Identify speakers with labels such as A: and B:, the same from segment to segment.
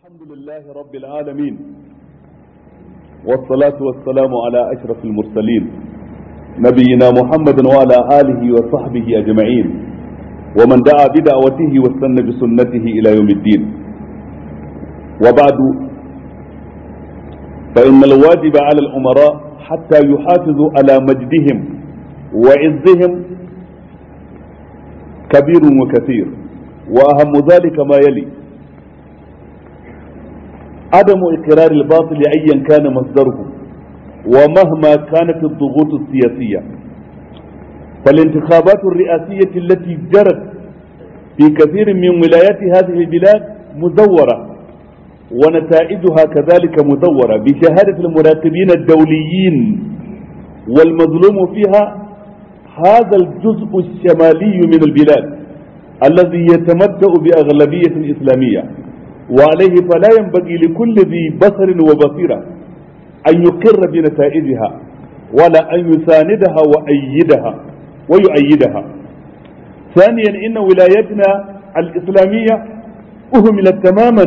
A: الحمد لله رب العالمين والصلاة والسلام على أشرف المرسلين نبينا محمد وعلى آله وصحبه أجمعين ومن دعا بدعوته واستنى بسنته إلى يوم الدين وبعد فإن الواجب على الأمراء حتى يحافظوا على مجدهم وعزهم كبير وكثير وأهم ذلك ما يلي عدم إقرار الباطل أيا كان مصدره ومهما كانت الضغوط السياسية فالانتخابات الرئاسية التي جرت في كثير من ولايات هذه البلاد مزورة ونتائجها كذلك مزورة بشهادة المراقبين الدوليين والمظلوم فيها هذا الجزء الشمالي من البلاد الذي يتمتع بأغلبية إسلامية وعليه فلا ينبغي لكل ذي بصر وبصيرة أن يقر بنتائجها ولا أن يساندها وأيدها ويؤيدها ثانيا إن ولايتنا الإسلامية أهملت تماما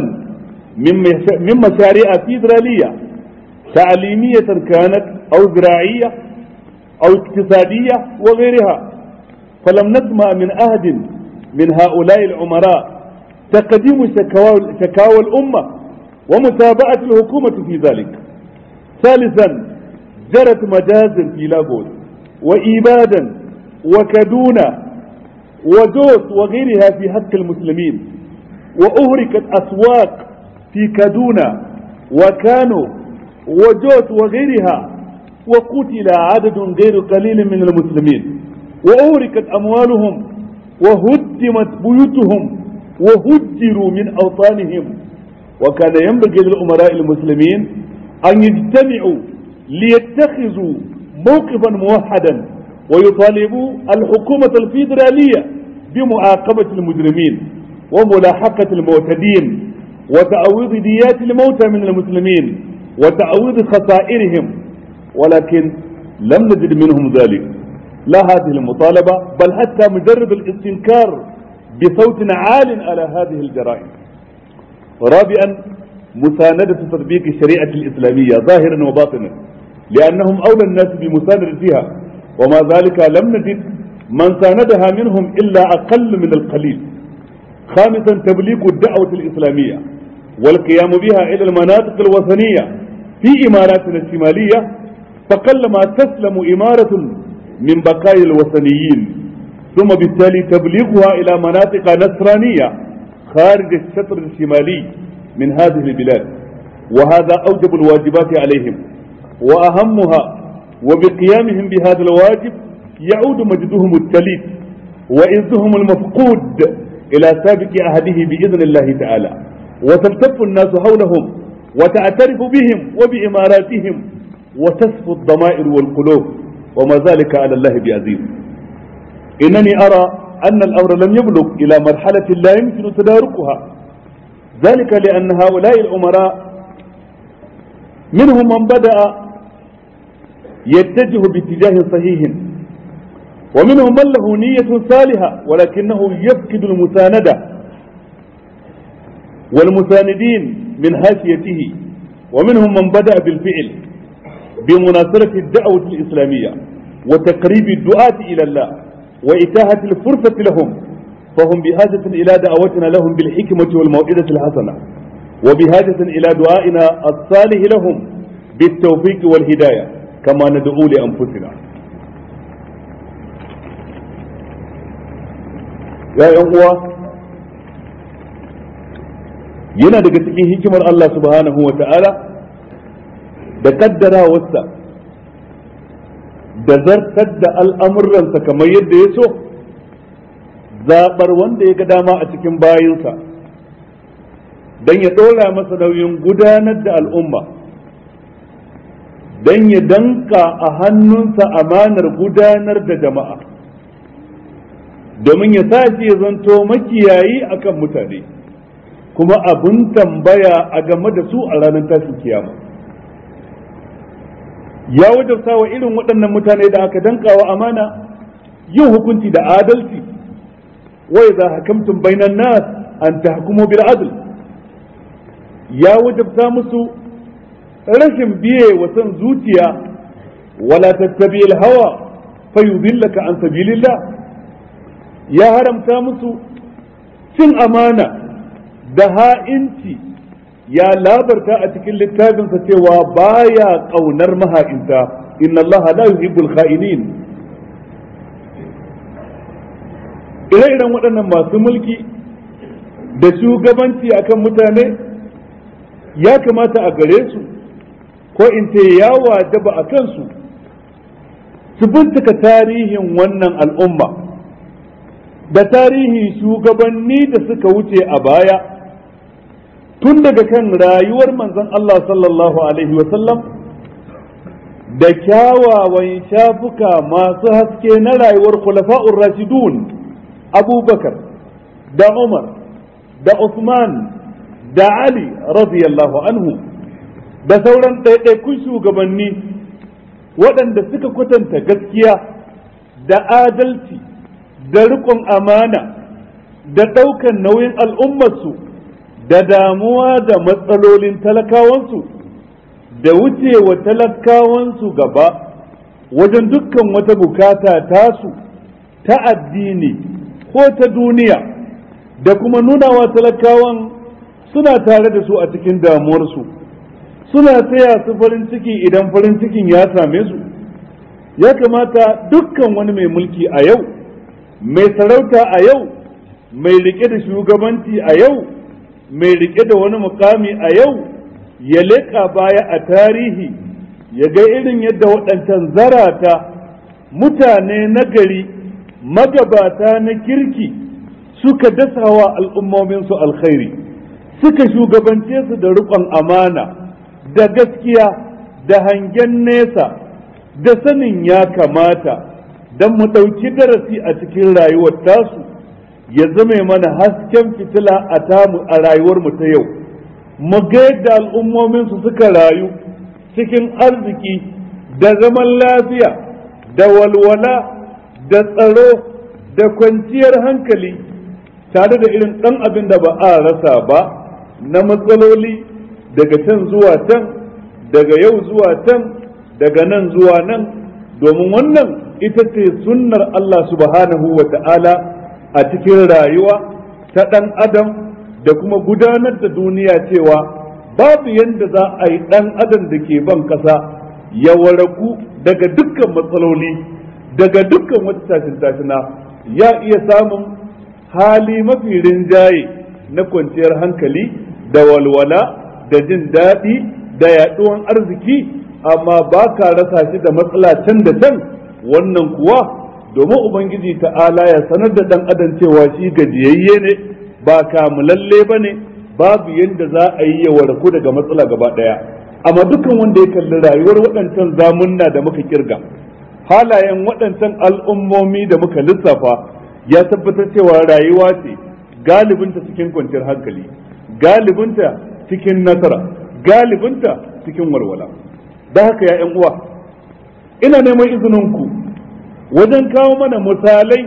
A: من مشاريع فيدرالية تعليمية كانت أو زراعية أو اقتصادية وغيرها فلم نسمع من أحد من هؤلاء العمراء تقديم شكاوى, شكاوى الأمة ومتابعة الحكومة في ذلك ثالثا جرت مجازر في لاغوس وإيبادا وكدونا ودوس وغيرها في حق المسلمين وأهركت أسواق في كدونا وكانوا وجوت وغيرها وقتل عدد غير قليل من المسلمين وأهركت أموالهم وهدمت بيوتهم وهجروا من أوطانهم وكان ينبغي للأمراء المسلمين أن يجتمعوا ليتخذوا موقفا موحدا ويطالبوا الحكومة الفيدرالية بمعاقبة المجرمين وملاحقة المعتدين وتعويض ديات الموتى من المسلمين وتعويض خسائرهم ولكن لم نجد منهم ذلك لا هذه المطالبة بل حتى مجرد الاستنكار بصوت عال على هذه الجرائم رابعا مساندة تطبيق الشريعة الإسلامية ظاهرا وباطنا لأنهم أولى الناس بمساندتها وما ذلك لم نجد من ساندها منهم إلا أقل من القليل خامسا تبليغ الدعوة الإسلامية والقيام بها إلى المناطق الوثنية في إماراتنا الشمالية فقلما تسلم إمارة من بقايا الوثنيين ثم بالتالي تبليغها إلى مناطق نصرانية خارج الشطر الشمالي من هذه البلاد وهذا أوجب الواجبات عليهم وأهمها وبقيامهم بهذا الواجب يعود مجدهم التليف وإذهم المفقود إلى سابق عهده بإذن الله تعالى وتلتف الناس حولهم وتعترف بهم وبإماراتهم وتصفو الضمائر والقلوب وما ذلك على الله بعزيز إنني أرى أن الأمر لم يبلغ إلى مرحلة لا يمكن تداركها ذلك لأن هؤلاء الأمراء منهم من بدأ يتجه باتجاه صحيح ومنهم من له نية صالحة ولكنه يفقد المساندة والمساندين من هاشيته ومنهم من بدأ بالفعل بمناصرة الدعوة الإسلامية وتقريب الدعاة إلى الله وإتاحة الفرصة لهم فهم بحاجة إلى دعوتنا لهم بالحكمة والموعظة الحسنة وبحاجة إلى دعائنا الصالح لهم بالتوفيق والهداية كما ندعو لأنفسنا يا uwa yana daga cikin hikimar Allah subhanahu wa ta'ala da kaddarawarsa da zartar da al'amuransa kamar yadda ya so zaɓar wanda ya ga dama a cikin bayinsa don ya ɗora masa nauyin gudanar da al'umma don ya danka a hannunsa amanar gudanar da jama'a domin ya sace ya zanto makiyayi akan mutane kuma abin tambaya a game da su a ranar tashin kiyama. ya wajabta wa irin waɗannan mutane da aka dankawa amana yin hukunci da adalci wa idza hakamtum bainan nas an tahkumu bil adl ya wajabta musu rashin biye wa son zuciya wala tattabi hawa fayudillaka an sabilillah ya haramta musu cin amana da ha'inci ya labarta a cikin littafinsa cewa baya ƙaunar maha'inta inna Allah la yuhibbul kha'inin ire-iren waɗannan masu mulki da shugabanci akan mutane ya kamata a gare su ko in ce ya wajaba a kansu su bincika tarihin wannan al'umma da tarihin shugabanni da suka wuce a baya tun daga kan rayuwar manzon Allah sallallahu Alaihi wasallam da kyawawan shafuka masu haske na rayuwar khulafa'ur rashidun abubakar da umar da usman da ali radiyallahu anhu da sauran ɗaiɗaikun shugabanni waɗanda suka kwatanta gaskiya da adalci da riƙon amana da ɗaukan nauyin al'ummarsu da damuwa da matsalolin talakawansu da wucewa talakawansu gaba wajen dukkan wata bukata tasu ta addini ko ta duniya da kuma nunawa talakawan suna tare da su a cikin damuwarsu suna taya su farin ciki idan farin cikin ya same su ya kamata dukkan wani mai mulki a yau mai sarauta a yau mai rike da shugabanci a yau mai rike da wani mukami a yau ya leƙa baya a tarihi ya ga irin yadda waɗancan zarata mutane na gari magabata na kirki suka dasawa al'ummominsu alkhairi suka shugabance su da riƙon amana da gaskiya da hangen nesa da sanin ya kamata don mu ɗauki darasi a cikin rayuwar tasu ya zame mana hasken fitila a tamu a rayuwar mu ta yau mu ga yadda al'ummominsu suka rayu cikin arziki da zaman lafiya da walwala da tsaro da kwanciyar hankali tare da irin ɗan abin da ba a rasa ba na matsaloli daga can zuwa can daga yau zuwa can daga nan zuwa nan domin wannan ita ce sunnar Allah subhanahu wa ta'ala a cikin rayuwa ta ɗan adam da kuma gudanar da duniya cewa babu yadda za a yi ɗan adam da ke ban ƙasa ya waraku daga dukkan matsaloli daga dukkan wata tashin tashina ya iya samun hali mafi rinjaye na kwanciyar hankali da walwala da jin daɗi da yaɗuwan arziki amma ba ka rasa shi da matsala can da can wannan kuwa domin ubangiji ta'ala ya sanar da ɗan adam cewa shi gajiyayye ne ba kamulalle ba ne babu yadda za a yi ya warku daga matsala gaba ɗaya amma dukkan wanda ya kalli rayuwar waɗancan zamunna da muka kirga halayen waɗancan al'ummomi da muka lissafa ya tabbatar cewa rayuwa ce galibinta cikin kwanciyar hankali galibinta cikin nasara galibinta cikin walwala da haka ya ‘yan uwa ina neman izininku wajen kawo mana misalai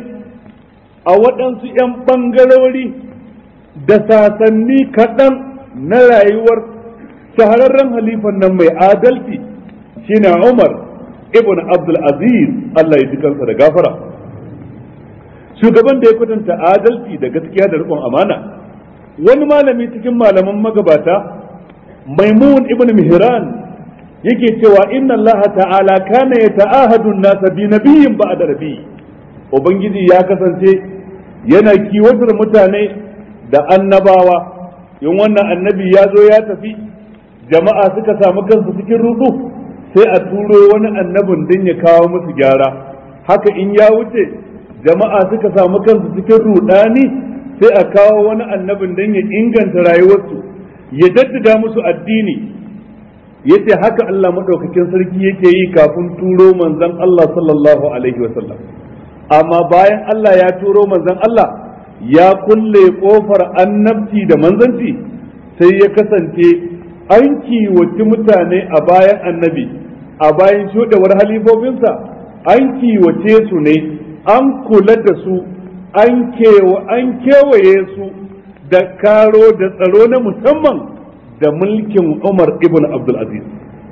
A: a waɗansu ‘yan ɓangarori da sasanni kaɗan na rayuwar shahararren halifan nan mai adalci shine Umar ibn Abdul Aziz Allah ya ji kansa da gafara shugaban da ya kwatanta adalci da gaskiya da riƙon amana wani malami cikin malaman magabata Maimun ibn Mihran yake cewa inna Allah ta'ala kana yata'ahadu an-nasa bi nabiyyin ba'da nabiy ubangiji ya kasance yana kiwatar mutane da annabawa in wannan annabi ya zo ya tafi jama'a suka samu kansu cikin rudu sai a turo wani annabin din ya kawo musu gyara haka in ya wuce jama'a suka samu kansu cikin rudani sai a kawo wani annabin din ya inganta rayuwarsu ya jaddada musu addini yace haka Allah madaukakin sarki yake yi kafin turo manzon Allah sallallahu alaihi wasallam amma bayan Allah ya turo manzon Allah ya kulle kofar annabci da manzanci sai ya kasance an kiwaci mutane a bayan annabi a bayan shuɗewar halifofinsa an kiwace su ne an kula da su an kewaye su da karo da tsaro na musamman da mulkin Umar ibn Abdul Aziz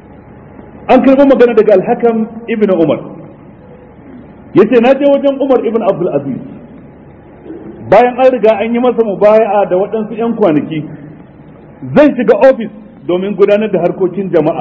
A: an karɓi magana daga alhakam ibn Umar yace na je wajen Umar ibn Abdul Aziz bayan an riga an yi masa mubaya'a da waɗansu 'yan kwanaki zai shiga ofis domin gudanar da harkokin jama'a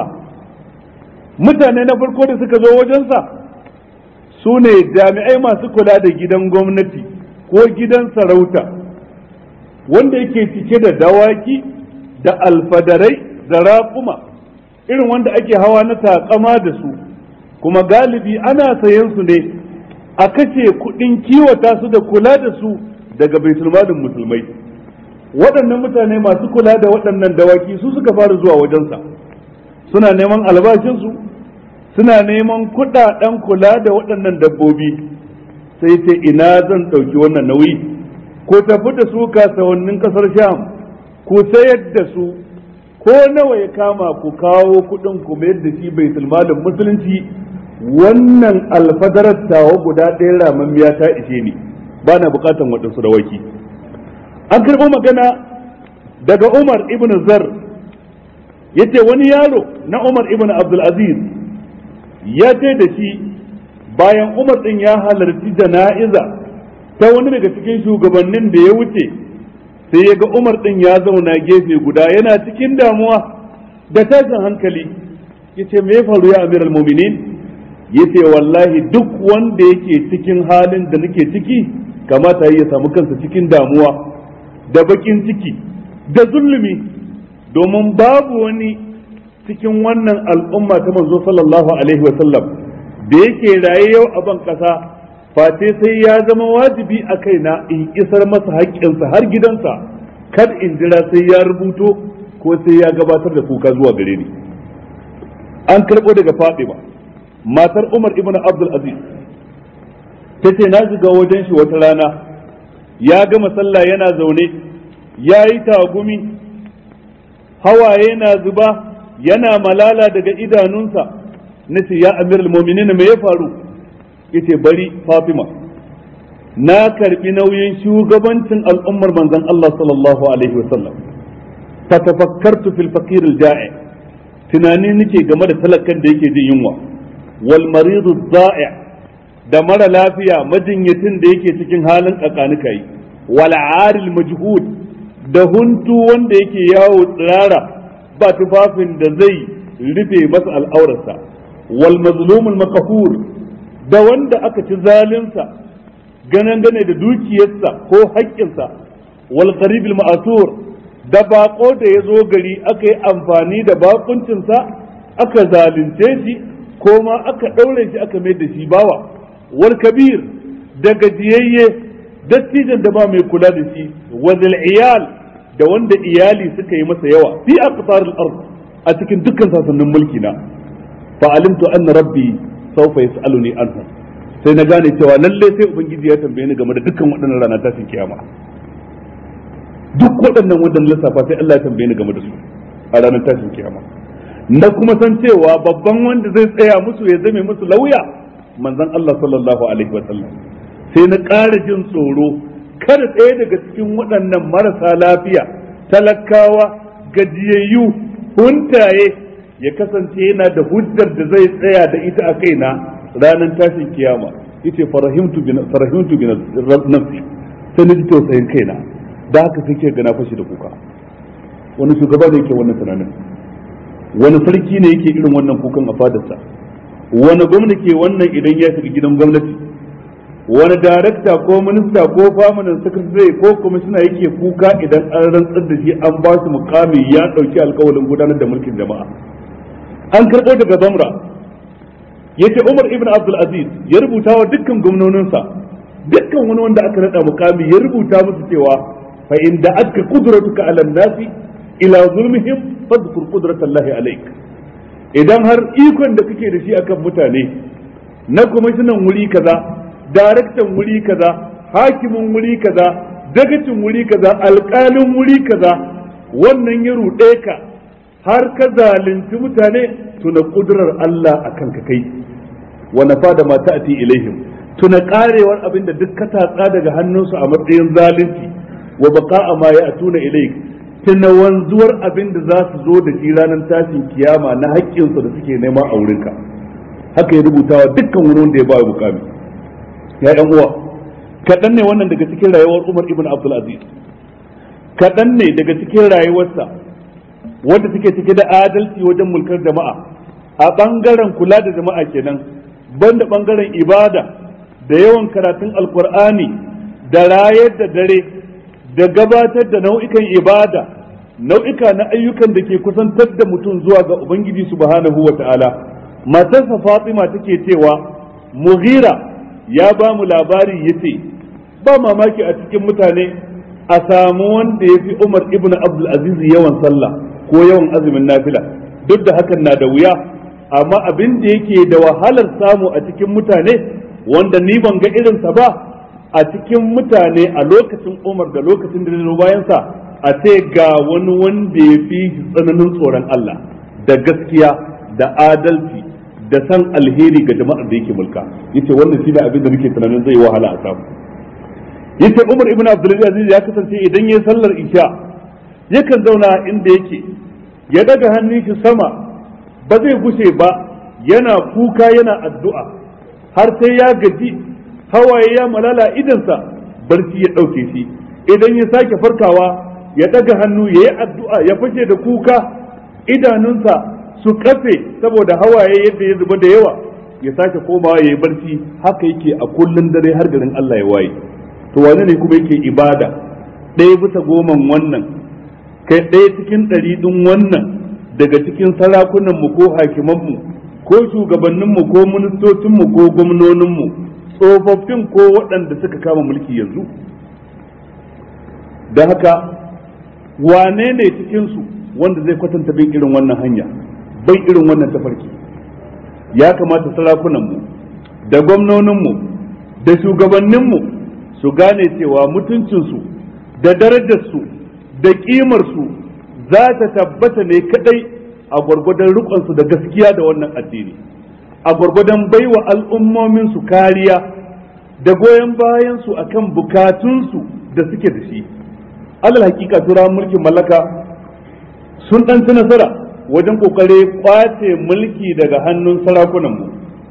A: mutane na farko da suka zo wajensa su ne jami'ai masu kula da gidan gwamnati ko gidan sarauta wanda yake cike da dawaki da alfadarai da raƙuma irin wanda ake hawa na takama da su kuma galibi ana sayan su ne a kashe kuɗin kiwata su da kula da su daga baitulmalin musulmai waɗannan mutane masu kula da waɗannan dawaki su suka fara zuwa wajensa suna neman albashinsu suna neman kuɗaɗen kula da waɗannan dabbobi sai ce ina zan ɗauki wannan nauyi ko tafi da su kasuwannin ƙasar sham ku sayar da su ko nawa ya kama ku kawo kuɗin ku mayar da shi bai malin musulunci wannan alfadarar tawa guda ɗaya ramammiya ta ishe ni ba na buƙatan waɗansu dawaki an karɓo magana daga umar ibn zar ya ce wani yaro na umar ibn abdulaziz ya ce da shi bayan umar ɗin ya halarci jana'iza ta wani daga cikin shugabannin da ya wuce sai ya ga umar ɗin ya zauna gefe guda yana cikin damuwa da tashin hankali ya ce me ya faru ya amir muminin ya ce wallahi duk wanda yake cikin halin da nake ciki kamata ya samu kansa cikin damuwa da bakin ciki da zulumi domin babu wani cikin wannan al'umma ta manzo sallallahu alaihi wa sallam da yake raye yau a ban kasa face sai ya zama wajibi a kaina in isar masa haƙƙinsa har gidansa kar in jira sai ya rubuto ko sai ya gabatar da kuka zuwa gare ni an karɓo daga Fatima matar Umar ibn Abdul Aziz ta ce na shiga wajen shi wata rana ya gama sallah yana zaune ya yi tagumi hawaye na zuba yana malala daga idanunsa na ce ya amir al me ya faru yace bari fatima na karbi nauyin shugabancin al'ummar manzon Allah sallallahu alaihi wasallam fatafakkartu fil faqir al ja'i tunani nake game da talakan da yake jin yunwa wal maridu za'i da mara lafiya majinyatin da yake cikin halin tsakanika yi wal aril majhud da huntu wanda yake yawo tsirara ba tufafin da zai rufe masa al'aurarsa wal mazlumul makafur da wanda aka ci zalinsa ganan gane da dukiyarsa ko haƙƙinsa wal qaribil ma'asur da bako da ya zo gari aka yi amfani da bakuncinsa aka zalunce shi ko ma aka ɗaure shi aka mai da shi bawa wal kabir da gajiyayye dattijan da ba mai kula da shi wazil iyal da wanda iyali suka yi masa yawa fi aqtar al-ard a cikin dukkan sasannin mulki na fa alimtu anna rabbi sawfa yas'aluni anhu sai na gane cewa lalle sai ubangiji ya tambaye ni game da dukkan waɗannan rana tashin kiyama duk waɗannan waɗannan lissafa sai Allah ya tambaye ni game da su a ranar tashin kiyama na kuma san cewa babban wanda zai tsaya musu ya zame musu lauya manzon Allah sallallahu alaihi wa sallam sai na ƙara jin tsoro kada ɗaya daga cikin waɗannan marasa lafiya talakawa gajiyayyu huntaye ya kasance yana da hujjar da zai tsaya da ita a kaina ranar tashin kiyama yace farahimtu bi farahimtu bi nafsi sai na ji tausayin kaina da haka sai ke gana fashi da kuka wani shugaba ne yake wannan tunanin wani sarki ne yake irin wannan kukan a fadarsa wani gwamna ke wannan idan ya shiga gidan gwamnati wani darakta ko minista ko famanin sakatare ko kwamishina yake kuka idan an rantsar da shi an ba shi mukami ya dauki alkawalin gudanar da mulkin jama'a an karɓo daga zamra yace Umar ibn Abdul Aziz ya rubuta wa dukkan gwamnoninsa dukkan wani wanda aka nada mukami ya rubuta musu cewa fa in da aka qudratuka ala nasi ila zulmihim fadhkur qudratallahi alayk idan har ikon da kake da shi akan mutane na kwamishinan wuri kaza daraktan wuri kaza hakimin wuri kaza dagacin wuri kaza alƙalin wuri kaza wannan ya ruɗe ka har ka zalunci mutane tuna kudurar Allah akan ka kai wa nafa da mata ati ilaihim tuna karewar abin da duk ka tatsa daga hannunsu a matsayin zalunci wa baqa'a ma ya atuna ilaik tuna wanzuwar abin da za su zo da shi ranar tashin kiyama na haƙƙinsu da suke nema a wurinka haka ya rubutawa dukkan wani wanda ya ba mukami ya yan uwa kaɗan ne wannan daga cikin rayuwar Umar ibn Abdul Aziz kaɗan ne daga cikin rayuwarsa wanda take cike da adalci wajen mulkar jama'a a ɓangaren kula da jama'a kenan banda ɓangaren ibada da yawan karatun alkur'ani da rayar da dare da gabatar da nau'ikan ibada nau'ika na ayyukan da ke kusantar da mutum zuwa ga ubangiji subhanahu wa ta'ala matarsa fatima take cewa mughira ya ba mu labari yace ba mamaki a cikin mutane a samu wanda ya fi umar ibn abdul aziz yawan sallah ko yawan azumin nafila duk da hakan na da wuya amma abin da yake da wahalar samu a cikin mutane wanda ni ban ga irinsa ba a cikin mutane a lokacin umar da lokacin da zai bayansa a ce ga wani wanda ya fi tsananin tsoron Allah da gaskiya da adalci da san alheri ga jama'ar da yake mulka yace wannan shine abin da nake tunanin zai wahala a samu yace Umar ibn Abdul Aziz ya kasance idan yayi sallar isha yakan zauna inda yake ya daga hannun shi sama ba zai gushe ba yana kuka yana addu'a har sai ya gaji hawaye ya malala idansa barci ya ɗauke shi idan ya sake farkawa ya daga hannu ya yi addu'a ya fashe da kuka idanunsa su kafe saboda hawaye yadda ya zuba da yawa ya sake komawa ya yi barci haka yake a kullun dare har garin Allah ya waye to wane ne kuma yake ibada ɗaya bisa goman wannan kai ɗaya cikin ɗari ɗin wannan daga cikin sarakunanmu ko hakimanmu ko shugabanninmu ko ministocinmu ko gwamnoninmu tsofaffin ko waɗanda suka kama mulki yanzu da haka wane ne cikinsu wanda zai kwatanta bin irin wannan hanya bai irin wannan tafarki ya kamata sarakunanmu da gwamnoninmu da shugabanninmu su gane cewa mutuncinsu da darajarsu da ƙimarsu za ta tabbata ne kadai a gwargwadon rikonsu da gaskiya da wannan addini a gwargwadon baiwa al'ummominsu kariya da goyon bayansu akan bukatunsu da suke da shi alal hakika turawan mulkin mallaka sun ɗan ci nasara wajen kokare kwace mulki daga hannun sarakunanmu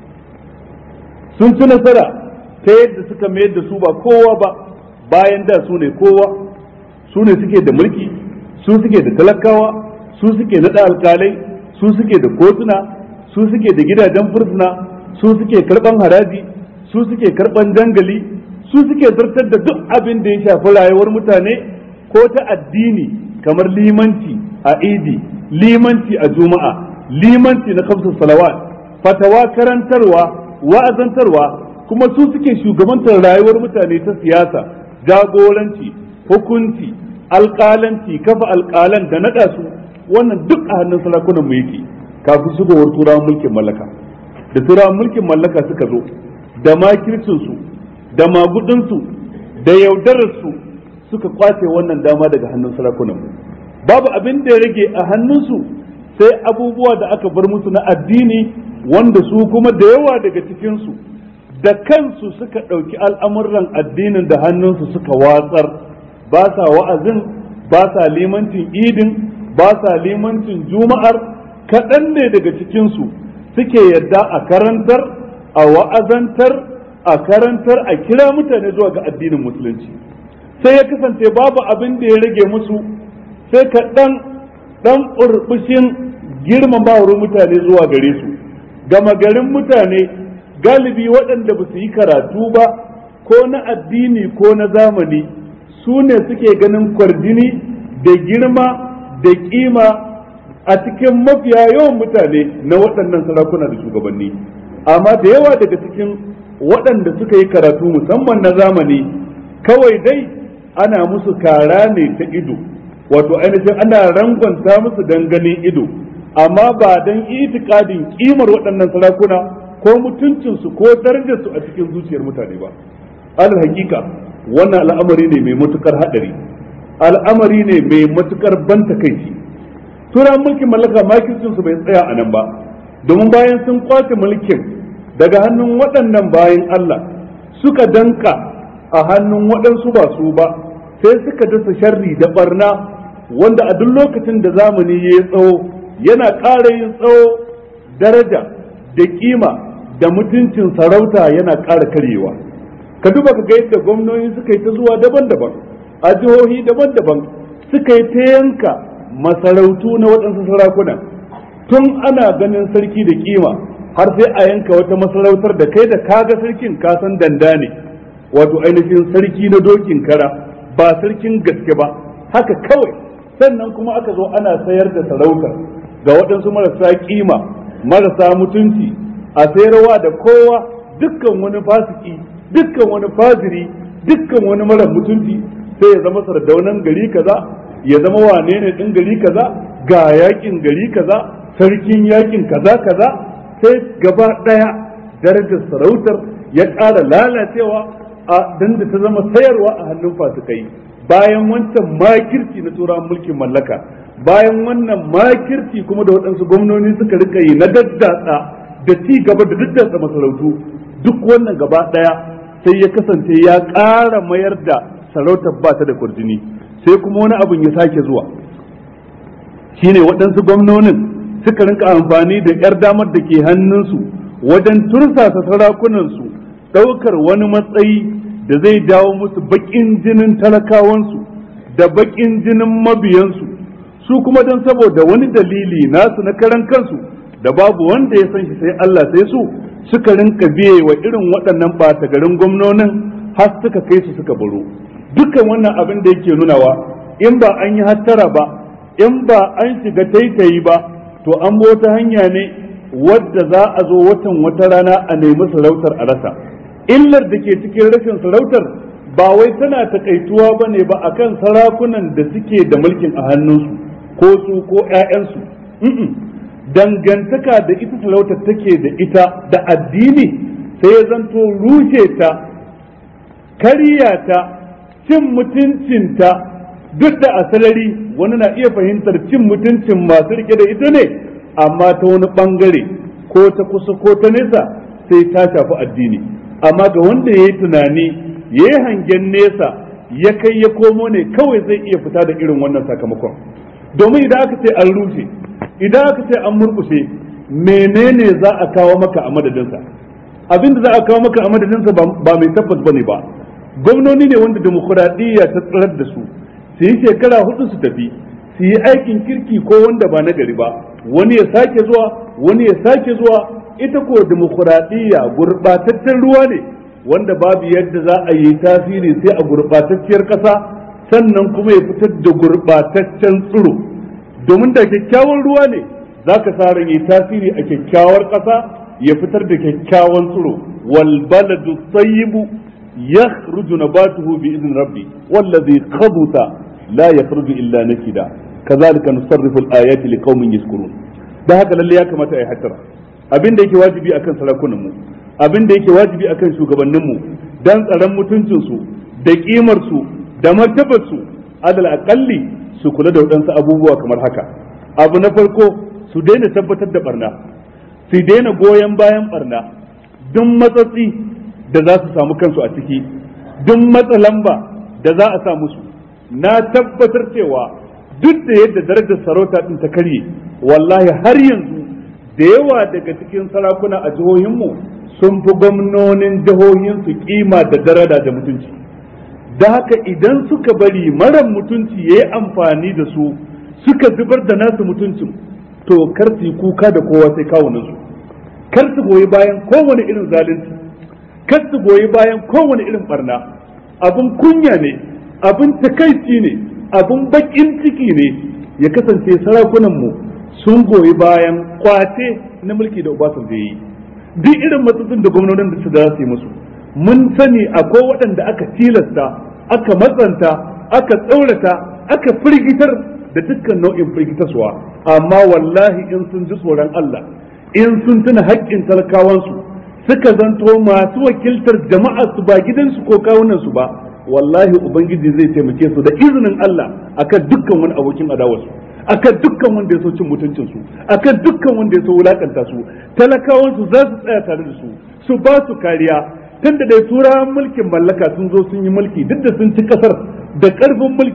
A: sun ci nasara ta yadda suka mayar da su ba kowa ba bayan da su ne kowa su ne suke da mulki su suke da talakawa su suke naɗa alkalai su suke da kotuna su suke da gidajen fursuna su suke karɓan haraji su suke karɓan dangali su suke zartar da duk abin da ya shafi rayuwar mutane ko ta addini kamar limanci a idi limanci a juma'a limanci na kamsa salawat fatawa karantarwa wa'azantarwa kuma su suke shugabantar rayuwar mutane ta siyasa jagoranci hukunci alƙalanci kafa alƙalan da naɗa su wannan duk a hannun sarakunan mu yake kafin shigowar turawan mulkin mallaka da turawan mulkin mallaka suka zo da makircinsu da magudinsu da yaudararsu suka kwace wannan dama daga hannun sarakunan mu babu abin da ya rage a hannunsu sai abubuwa da aka bar musu na addini wanda su kuma da yawa daga cikinsu da kansu suka ɗauki al'amuran addinin da hannunsu suka watsar ba sa wa'azin ba sa limancin idin ba sa limancin juma'ar kaɗan ne daga cikinsu suke yadda a karantar a wa'azantar a karantar a kira mutane zuwa ga addinin musulunci sai ya kasance babu abin da ya rage musu sai ka ɗan ɗan ƙurɓushin girmamawar mutane zuwa gare su gama garin mutane galibi waɗanda ba su yi karatu ba ko na addini ko na zamani su ne suke ganin kwarjini da girma da ƙima a cikin mafiya yawan mutane na waɗannan sarakuna da shugabanni amma da yawa daga cikin waɗanda suka yi karatu musamman na zamani kawai dai ana musu kara ne ta ido wato ainihin ana rangwanta musu don ganin ido amma ba don itikadin kimar waɗannan sarakuna ko mutuncinsu ko darajarsu a cikin zuciyar mutane ba alal hakika wannan al'amari ne mai matukar haɗari al'amari ne mai matukar ban takaici turan mulkin mallaka makircinsu bai tsaya a nan ba domin bayan sun kwace mulkin daga hannun waɗannan bayan Allah suka danka a hannun waɗansu ba su ba sai suka dasa sharri da barna wanda a duk lokacin da zamani ya yi tsawo yana ƙara yin tsawo daraja da kima da mutuncin sarauta yana ƙara karyewa ka duba ka ga yadda gwamnoni suka yi ta zuwa daban-daban a jihohi daban-daban suka yi ta yanka masarautu na waɗansu sarakuna tun ana ganin sarki da kima har sai a yanka wata masarautar da kai da kaga sarkin kasan danda ne wato ainihin sarki na dokin kara ba sarkin gaske ba haka kawai sannan kuma aka zo ana sayar da sarautar ga waɗansu marasa kima marasa mutunci a sayarwa da kowa dukkan wani fasiki dukkan wani faziri dukkan wani mara mutunci sai ya zama sardaunan gari kaza ya zama wane ne ɗin gari kaza ga yakin gari kaza sarkin yakin kaza kaza sai gaba ɗaya darajar sarautar ya ƙara lalacewa a dan da ta zama sayarwa a hannun fasikai bayan wancan makirci na turawan mulkin mallaka bayan wannan makirci kuma da waɗansu gwamnoni suka rika yi na daddatsa da ci gaba da daddatsa masarautu duk wannan gaba ɗaya sai ya kasance ya ƙara mayar da sarautar ba ta da kurjini sai kuma wani abin ya sake zuwa shine waɗansu gwamnonin suka rinka amfani da 'yar damar da ke hannunsu wajen tursasa sarakunansu ɗaukar wani matsayi da zai dawo musu baƙin jinin talakawansu da baƙin jinin mabiyansu su kuma don saboda wani dalili nasu na karan kansu da babu wanda ya san shi sai Allah sai su suka rinka biye wa irin waɗannan ɓata garin gwamnonin har suka kai su suka baro dukkan wannan abin da yake nunawa in ba an yi hattara ba in ba an shiga taitayi ba to an wata hanya ne wadda za a zo watan wata rana a nemi sarautar a rasa illar da ke cikin rashin sarautar ba wai tana takaituwa ba ne ba akan sarakunan da suke da mulkin a hannunsu ko su ko 'ya'yansu dangantaka da ita sarautar take da ita da addini sai ya zanto rushe ta karya ta cin mutuncinta duk da asalari wani na iya fahimtar cin mutuncin masu rike da ita ne amma ta wani bangare ko ta kusa ko ta nesa sai ta shafi addini amma ga wanda ya yi tunani ya yi hangen nesa ya kai ya komo ne kawai zai iya fita da irin wannan sakamakon domin idan aka ce an rushe idan aka ce an murkushe menene za a kawo maka a madadinsa abin da za a kawo maka a madadinsa ba mai tabbas bane ba gwamnoni ne wanda demokuraɗiyya ta tsirar da su su yi shekara hudu su tafi su yi aikin kirki ko wanda ba na gari ba wani ya sake zuwa wani ya sake zuwa ita ko demokuraɗiyya gurɓataccen ruwa ne wanda babu yadda za a yi tasiri sai a gurɓatacciyar ƙasa sannan kuma ya fitar da gurɓataccen tsiro domin da kyakkyawan ruwa ne za ka sa ran yi tasiri a kyakkyawar ƙasa ya fitar da kyakkyawan tsiro wal baladu tayyibu yakhruju nabatuhu bi idin rabbi wallazi khabuta la yakhruju illa nakida kazalika nusarrifu al-ayati liqaumin yashkurun da haka lalle ya kamata a yi hatara abin da yake wajibi akan sarakunan mu abin da yake wajibi akan shugabannin mu dan tsaron mutuncin su da kimar su da martabar su adal aqalli su kula da wadansu abubuwa kamar haka abu na farko su daina tabbatar da barna su daina goyon bayan barna duk matsatsi da za su samu kansu a ciki duk matsa lamba da za a sa musu na tabbatar cewa duk da yadda darajar sarauta din ta karye wallahi har yanzu da yawa daga cikin sarakuna a jihohinmu sun fi gwamnonin jihohinsu kima da darada da mutunci da haka idan suka bari mara mutunci ya yi amfani da su suka zubar da nasu mutuncin to kar su yi kuka da kowa sai kawunansu kar su goyi bayan kowane irin zalunci kar su goyi bayan kowane irin barna abin kunya ne abin takaici ne abin bakin ciki ne ya kasance sarakunanmu sun goyi bayan kwace na mulki da Obasanjo yi duk irin matsatsin da gwamnonin da su da su yi musu mun sani akwai waɗanda aka tilasta aka matsanta aka tsaurata aka firgitar da dukkan nau'in firgitaswa amma wallahi in sun ji tsoron Allah in sun tuna haƙƙin talakawansu suka zanto masu wakiltar jama'a su ba gidansu ko kawunansu ba wallahi ubangiji zai taimake su da izinin Allah akan dukkan wani abokin adawarsu akan dukkan wanda ya so cin mutuncin su akan dukkan wanda ya so wulakanta su talakawan su za su tsaya tare da su su ba su kariya tunda dai turawan mulkin mallaka sun zo sun yi mulki duk da sun ci kasar da karfin mulki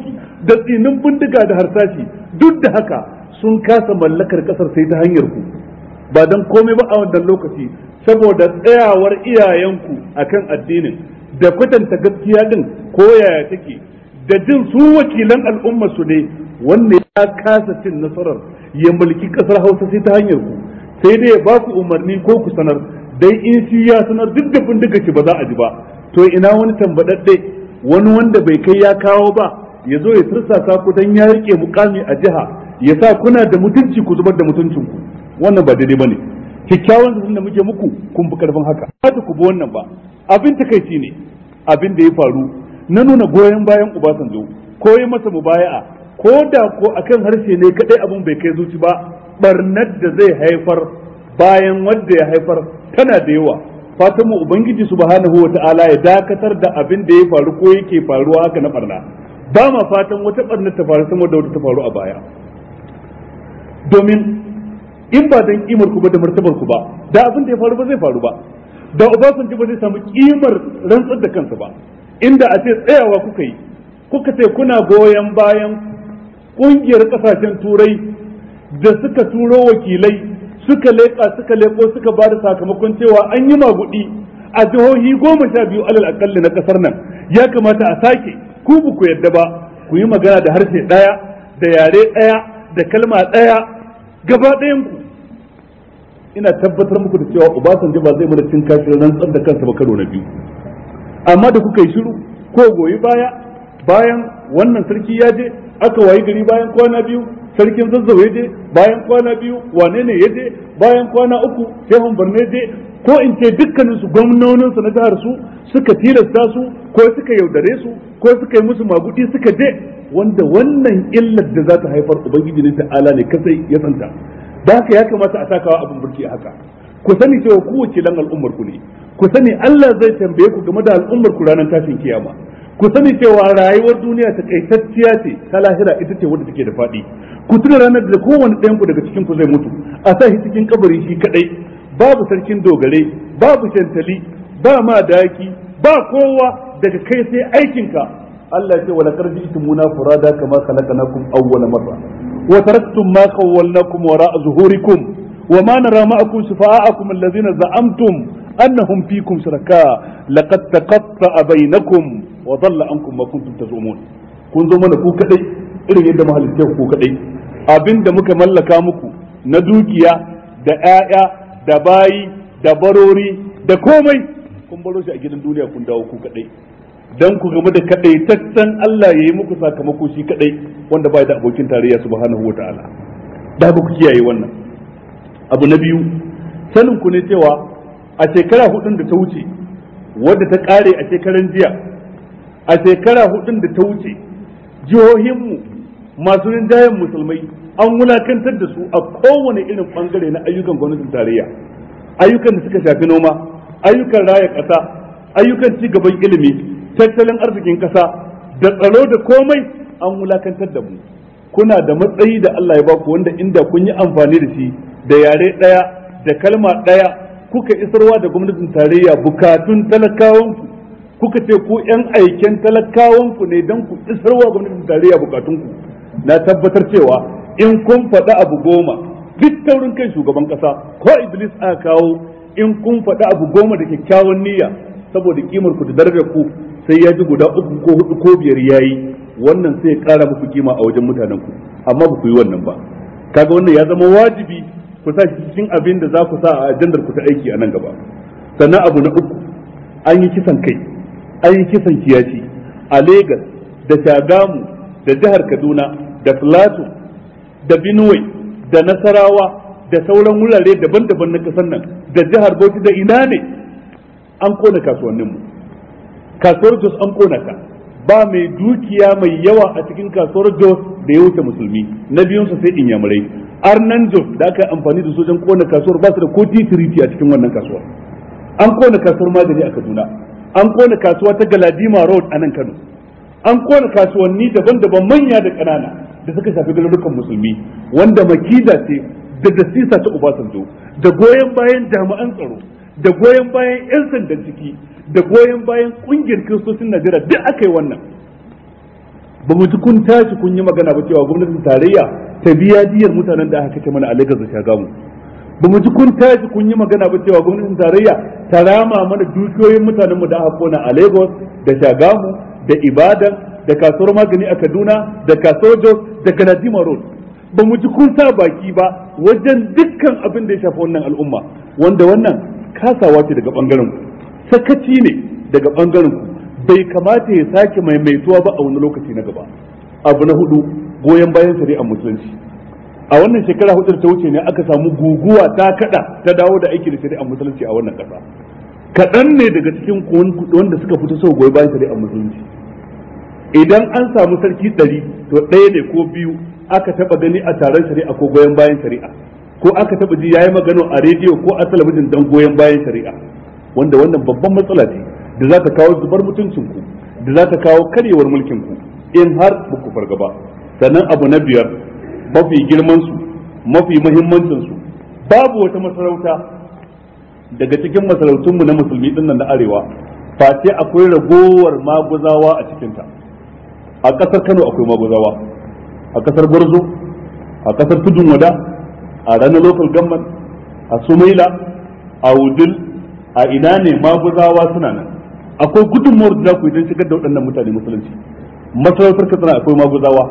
A: da tsinin bindiga da harsashi duk da haka sun kasa mallakar kasar sai ta hanyar ku ba don komai ba a wannan lokaci saboda tsayawar iyayenku akan addinin da kwatanta gaskiya din ko yaya take da jin su wakilan al'umma su ne wanda ya kasa cin nasarar ya mulki kasar hausa sai ta hanyar ku sai dai ya ba ku umarni ko ku sanar dai in shi ya sanar duk da bindiga ki ba za a ji ba to ina wani tambadadde wani wanda bai kai ya kawo ba ya zo ya tursasa ku dan ya rike mukami a jiha ya sa kuna da mutunci ku zubar da mutuncin ku wannan ba daidai bane kyakkyawan zaton da muke muku kun fi karfin haka ba ku bi wannan ba abin takaici ne abin da ya faru na nuna goyon bayan Obasanjo ko yi masa mubaya'a ko da ko akan harshe ne kadai abin bai kai zuci ba barnar da zai haifar bayan wanda ya haifar tana da yawa fatan mu ubangiji subhanahu wata'ala ya dakatar da abin da ya faru ko yake faruwa haka na barna ba ma fatan wata barna ta faru sama da wata ta faru a baya domin in ba dan kimar ku ba da martabar ku ba da abin da ya faru ba zai faru ba da Obasanjo ba zai samu kimar rantsar da kansa ba inda a ce tsayawa kuka yi kuka ce kuna goyon bayan kungiyar kasashen turai da suka turo wakilai suka leƙa suka leƙo suka ba da sakamakon cewa an yi magudi a jihohi goma sha biyu alal akalli na ƙasar nan ya kamata a sake ku ba ku yadda ba ku yi magana da harshe ɗaya da yare ɗaya da kalma ɗaya gaba ɗayan ku ina tabbatar muku da cewa Obasanjo ba zai mana cin kashin rantsar da kansa ba karo na biyu amma da kuka yi shiru ko goyi baya bayan wannan sarki ya je aka wayi gari bayan kwana biyu sarkin zazzau ya je bayan kwana biyu wane ne ya je bayan kwana uku shehun barne je ko in ce dukkanin su gwamnonin su na jihar su suka tilasta su ko suka yaudare su ko suka yi musu magudi suka je wanda wannan illar da za ta haifar ubangiji ne ta'ala ne kasai ya santa da haka ya kamata a takawa abin burki haka ku sani cewa ku wakilan al'ummar ku ne ku sani Allah zai tambaye ku game da al'ummar ku ranar tashin kiyama ku sani cewa rayuwar duniya ta kaitacciya ce ta lahira ita ce wadda take da faɗi ku tuna ranar da kowane ɗayan ku daga cikin ku zai mutu a sa shi cikin kabari shi kadai babu sarkin dogare babu shantali ba ma daki ba kowa daga kai sai aikinka Allah ya ce wala karji itumuna furada kama khalaqnakum awwala marra wa taraktum ma khawwalnakum wara'a zuhurikum wa ma nara ma'akum shufa'akum alladhina za'amtum annahum fikum shuraka laqad taqatta'a bainakum wa dhalla ankum ma kuntum tazumun kun zo mana ku kadai irin yadda mahalitta ku kadai abinda muka mallaka muku na dukiya da ƴaƴa da bayi da barori da komai kun baro shi a gidan duniya kun dawo ku kadai dan ku game da kadaitaccen Allah yayi muku sakamako shi kadai wanda bai da abokin tarayya subhanahu wataala da ku kiyaye wannan abu na biyu sanin ku ne cewa a shekara hudun da ta wuce wadda ta kare a shekaran jiya a shekara hudun da ta wuce jihohinmu masu rinjayen musulmai an wulakantar da su a kowane irin bangare na ayyukan gwamnatin tarayya ayyukan da suka shafi noma ayyukan raya ƙasa ayyukan ci gaban ilimi tattalin arzikin ƙasa da tsaro da komai an wulakantar da mu kuna da matsayi da Allah ya baku wanda inda kun yi amfani da shi da yare ɗaya da kalma ɗaya kuka isarwa da gwamnatin tarayya bukatun talakawanku kuka ce ku yan aiken talakawanku ne don ku isarwa gwamnatin tarayya bukatunku na tabbatar cewa in kun faɗi abu goma duk taurin kai shugaban ƙasa ko iblis aka kawo in kun faɗi abu goma da kyakkyawan niyya saboda kimar ku da darajar ku sai ya ji guda uku ko hudu ko biyar yayi wannan sai ya ƙara muku kima a wajen mutanen ku amma ba ku yi wannan ba kaga wannan ya zama wajibi ku sa shi cikin abin da za ku sa a ajandar ku ta aiki a nan gaba sannan abu na uku an yi kisan kai an yi kisan kiyaci a Legas da Shagamu da jihar Kaduna da Plateau da Benue da Nasarawa da sauran wurare daban-daban na kasar nan da jihar Bauchi da ina ne an kona kasuwanninmu kasuwar Jos an kona ta ba mai dukiya mai yawa a cikin kasuwar Jos da ya wuce musulmi na biyunsa sai inyamurai arnan Jos da aka amfani da sojan kona kasuwar ba su da ko titiriti a cikin wannan kasuwar an kona kasuwar magani a Kaduna an kona kasuwa ta Galadima Road a nan Kano an kona kasuwanni daban-daban manya da ƙanana da suka shafi garurukan musulmi wanda makida ce da dasisa ta Obasanjo da goyon bayan jami'an tsaro da goyon bayan 'yan sandan ciki da goyon bayan kungiyar kiristocin Najeriya duk aka yi wannan ba mu ji kun tashi kun yi magana ba cewa gwamnatin tarayya ta biya diyar mutanen da aka kace mana a Lagos da Shagamu ba mu ji kun tashi kun yi magana ba cewa gwamnatin tarayya ta rama mana dukiyoyin mutanen mu da aka kona a Lagos da Shagamu da Ibadan da kasuwar magani a Kaduna da kasuwar Jos da Galadima Road ba mu ji kun sa baki ba wajen dukkan abin da ya shafi wannan al'umma wanda wannan kasawa ce daga bangaren ku sakaci ne daga bangaren ku bai kamata ya sake maimaituwa ba a wani lokaci na gaba abu na hudu goyon bayan shari'ar musulunci a wannan shekara hudu da ta wuce ne aka samu guguwa ta kada ta dawo da aiki da shari'ar musulunci a wannan kasa kaɗan ne daga cikin wanda suka fito sau goyi bayan shari'ar musulunci idan an samu sarki ɗari to ɗaya ne ko biyu aka taɓa gani a taron shari'a ko goyon bayan shari'a ko aka taɓa ji yayi magana a rediyo ko a talabijin don goyon bayan shari'a wanda wannan babban matsala ce da za ta kawo zubar mutuncinku da za ta kawo karyewar mulkinku in har ba ku fargaba sannan abu na biyar mafi girmansu mafi muhimmancinsu babu wata masarauta daga cikin masarautunmu na musulmi din nan na arewa face akwai ragowar maguzawa a cikinta a ƙasar kano akwai maguzawa a ƙasar gwarzo a ƙasar tudun wada a ranar local government a sumaila a wudil a ina ne maguzawa suna nan akwai gudunmuwar da za ku yi don shigar da waɗannan mutane musulunci masarautar katsina akwai maguzawa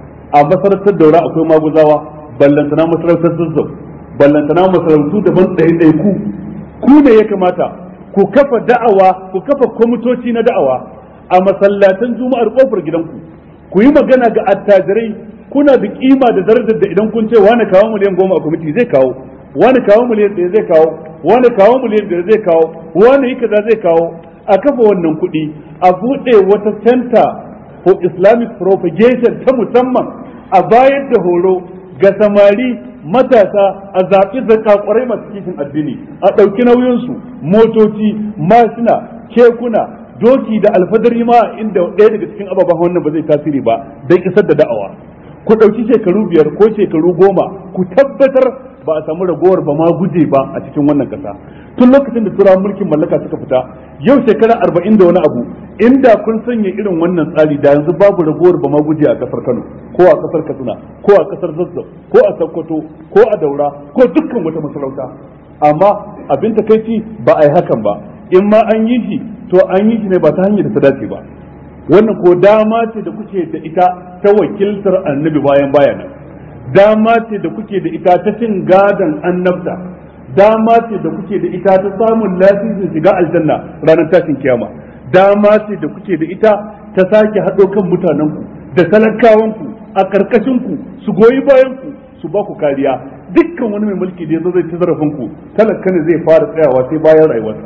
A: a masarautar daura akwai maguzawa ballantana masarautar zazzau ballantana masarautu daban ɗaya ku ku ne ya kamata ku kafa da'awa ku kafa kwamitoci na da'awa a masallatan juma'ar kofar gidanku ku yi magana ga attajirai kuna da kima da darajar da idan kun ce wani kawo miliyan goma a kwamiti zai kawo wani kawo miliyan ɗaya zai kawo wani kawo miliyan biyar zai kawo wani yi kaza zai kawo a kafa wannan kuɗi a buɗe wata center for islamic propagation ta musamman a bayar da horo ga samari matasa a zaɓi zakakurai masu kishin addini a ɗauki nauyinsu motoci mashina kekuna doki da alfadari ma inda ɗaya daga cikin ababen wannan ba zai tasiri ba don isar da da'awa ku ɗauki shekaru biyar ko shekaru goma ku tabbatar ba a samu ragowar ba ma guje ba a cikin wannan ƙasa tun lokacin da turawan mulkin mallaka suka fita yau shekara arba'in da wani abu inda kun sanya irin wannan tsari da yanzu babu ragowar ba ma guje a kasar kano ko a kasar katsina ko a kasar zazzau ko a sokoto ko a daura ko dukkan wata masarauta amma abin takaici ba a yi hakan ba in ma an yi shi to an yi shi ne ba ta hanyar da ta dace ba wannan ko dama ce da kuke da ita ta wakiltar annabi bayan bayanan dama ce da kuke da ita ta cin gadon annabta dama ce da kuke da ita ta samun lasisin shiga aljanna ranar tashin kiyama dama ce da kuke da ita ta sake haɗo kan mutanenku da talakawanku a ƙarƙashinku su goyi bayanku su ba ku kariya dukkan wani mai mulki da ya zo zai ci zarafinku talaka ne zai fara tsayawa sai bayan rayuwarsa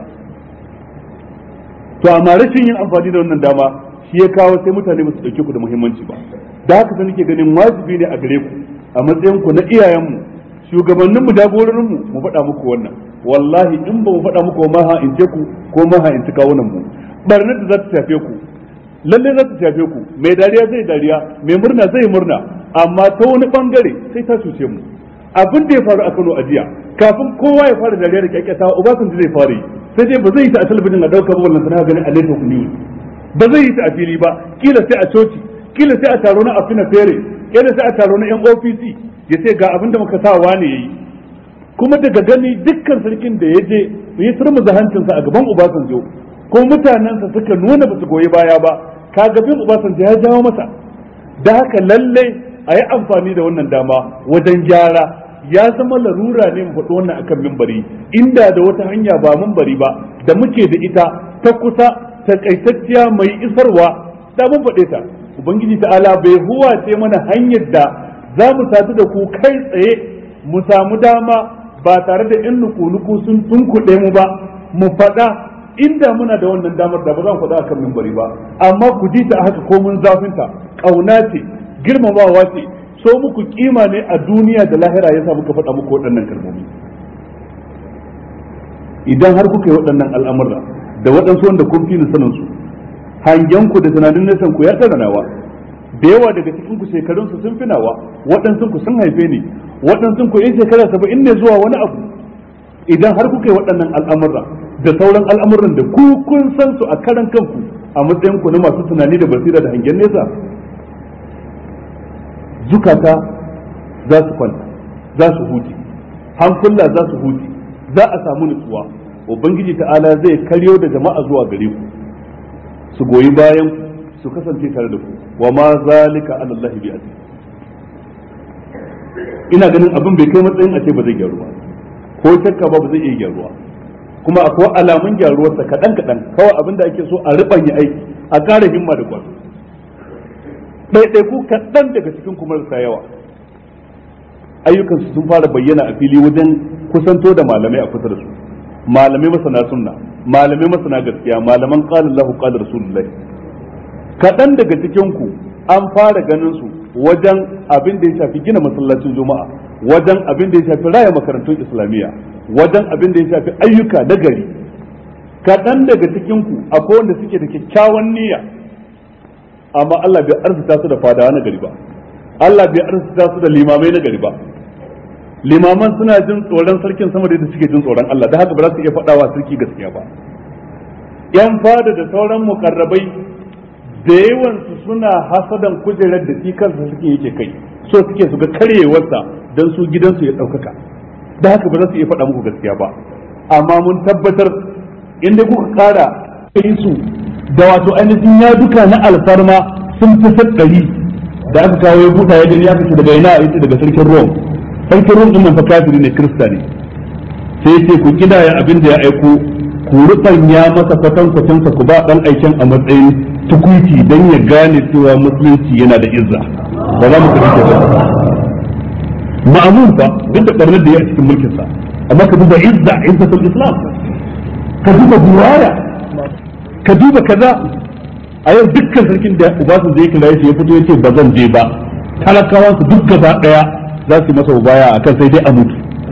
A: to amma rashin yin amfani da wannan dama shi ya kawo sai mutane ba su ɗauke ku da muhimmanci ba da haka sai nake ganin wajibi ne a gare ku a matsayin ku na iyayenmu shugabanninmu jagororinmu mu faɗa muku wannan wallahi in ba mu faɗa muku ma ha in ce ku ko ma ha in ci kawunan mu barnar da za ta shafe ku lalle za ta shafe ku mai dariya zai dariya mai murna zai murna amma ta wani bangare sai ta cuce mu abin da ya faru a Kano a jiya kafin kowa ya fara dariya da kyakkyata Obasanjo zai fara yi sai dai ba zai yi ta a talabijin a ɗaukar wannan sana ganin a network news ba zai yi ta a fili ba kila sai a coci kila sai a taro na afina fere kila sai a taro na yan OPC ya ce ga abin da muka sa wane yayi kuma daga gani dukkan sarkin da ya je yi turmuza hancinsa a gaban Obasanjo ko mutanensa suka nuna ba su goyi baya ba kaga bin Obasanjo ya jawo masa da haka lalle a yi amfani da wannan dama wajen gyara ya zama larura ne mu faɗi wannan akan mimbari inda da wata hanya ba mimbari ba da muke da ita ta kusa takaitacciya mai isarwa da mun faɗe ta ubangiji ta'ala bai huwace mana hanyar da za mu sadu da ku kai tsaye mu samu dama ba tare da in nuku-nuku sun tunkuɗe mu ba mu faɗa inda muna da wannan damar da ba za mu faɗa akan mimbari ba amma ku ji ta haka ko mun zafinta ƙauna ce girmamawa ce so muku kima ne a duniya da lahira yasa muka faɗa muku waɗannan kalmomi idan har kuka yi waɗannan al'amura da waɗansu wanda kun fi sanin su hangen ku da tunanin nesan ku ya tsara nawa da yawa daga cikin ku shekarun su sun fi nawa waɗansu ku sun haife ni waɗansu ku in shekara saba'in ne zuwa wani abu idan har kuka yi waɗannan al'amura da sauran al'amuran da ku kun san su a karan kanku a matsayin ku na masu tunani da basira da hangen nesa zukata za su kwanta za su huce hankula za su huce za a samu nutsuwa ubangiji ta'ala zai karyo da jama'a zuwa gare ku su goyi bayan ku su kasance tare da ku wa ma zalika ala Allah bi aziz ina ganin abin bai kai matsayin a ce ba zai gyaru ba ko shakka ba ba zai iya gyaruwa kuma akwai alamun gyaruwarsa kaɗan kaɗan kawai abin da ake so a riɓanya aiki a ƙara himma da kwazo ɗaiɗaiku kaɗan daga cikin kuma marasa yawa ayyukansu sun fara bayyana a fili wajen kusanto da malamai a kusa da su malamai masana sunna malamai masana gaskiya malaman qala Allahu qala rasulullahi kaɗan daga cikin ku an fara ganin su wajen abin da ya shafi gina masallacin juma'a wajen abin da ya shafi raya makarantun islamiyya wajen abin da ya shafi ayyuka na gari kaɗan daga cikin ku akwai wanda suke da kyakkyawan niyya amma Allah bai arzuta su da fadawa na gari ba Allah bai arzuta su da limamai na gari ba limaman suna jin tsoron sarkin sama da yadda suke jin tsoron Allah da haka ba za su iya faɗawa sarki gaskiya ba yan fada da sauran mukarrabai da yawansu suna hasadan kujerar da shi kansa suke yake kai so suke su ga karyewarsa don su gidansu ya ɗaukaka da haka ba za su iya faɗa muku gaskiya ba amma mun tabbatar inda kuka ƙara kai su da wato ainihin ya duka na alfarma sun fi ɗari da aka kawo ya buɗa ya gani aka ce daga ina a daga sarkin Rome sarkin Rome din nan fa kafiri ne kirista ne sai ce ku kidaya abin da ya aiko ku rubanya masa kwatan kwatansa ku ba dan aikin a matsayin tukuiti dan ya gane cewa musulunci yana da izza ba za mu kace ba ma'amun fa duk da barnar da ya a cikin mulkin sa amma ka duba izza izzatul islam ka duba buwaya ka duba kaza a yau dukkan sarkin da ubasan zai kira ya fito ya ce ba zan je ba talakawa su duk gaba daya za su masa baya akan sai dai a mutu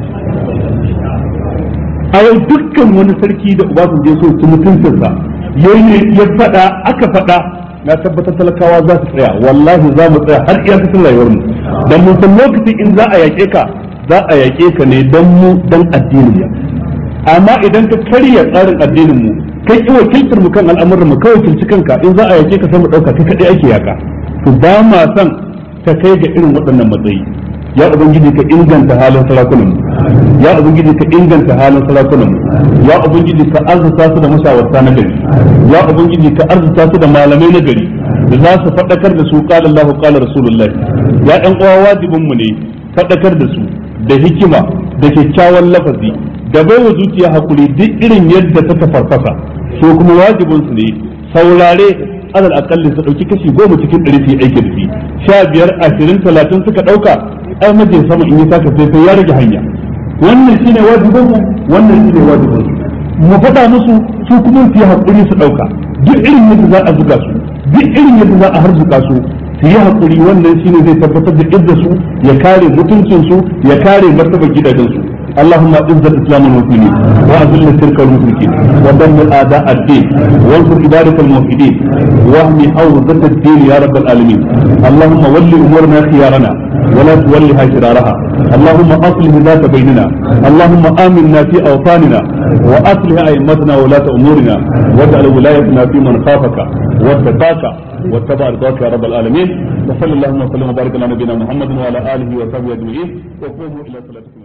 A: a yau dukkan wani sarki da ubasan zai so su mutuncinsa ya faɗa aka faɗa na tabbatar talakawa za su tsaya wallahi za mu tsaya har iya cikin rayuwar mu dan mun san lokacin in za a yaƙe ka za a yaƙe ka ne dan mu dan addinin mu amma idan ka karya tsarin addinin mu kai ki wakiltar mu kan al'amuran mu kawai kilci kanka in za a yake ka sai mu dauka kai kadai ake yaka to ba ma san ta kai ga irin waɗannan matsayi ya ubangiji ka inganta halin sarakunan mu ya ubangiji ka inganta halin sarakunan mu ya ubangiji ka arzuta su da mashawarta na gari ya ubangiji ka arzuta su da malamai na gari da za su faɗakar da su qala Allahu qala Rasulullah ya ɗan uwa wajibin mu ne faɗakar da su da hikima da kyakkyawan lafazi da baiwa zuciya hakuri duk irin yadda ta tafarfasa so kuma wajibin su ne saurare alal akalli su dauki kashi goma cikin ɗari su yi aiki da shi sha biyar ashirin talatin suka ɗauka ai majin sama in yi saka sai sai ya rage hanya wannan shine wajibin mu wannan shine wajibin su mu faɗa musu su kuma su yi hakuri su ɗauka duk irin yadda za a zuga su duk irin yadda za a harzuka su su yi hakuri wannan shine zai tabbatar da idda su ya kare mutuncin su ya kare martabar gidajen su اللهم اعز الاسلام والمسلمين واذل الشرك والمشركين ودمر اعداء الدين وانصر عبادك الموحدين واهم حوزة الدين يا رب العالمين اللهم ول امورنا خيارنا ولا تولها شرارها اللهم اصلح ذات بيننا اللهم امنا في اوطاننا واصلح ائمتنا ولاة امورنا واجعل ولايتنا في من خافك واتقاك واتبع رضاك يا رب العالمين وصلى اللهم وسلم وبارك على نبينا محمد وعلى اله وصحبه اجمعين وقوموا الى صلاتكم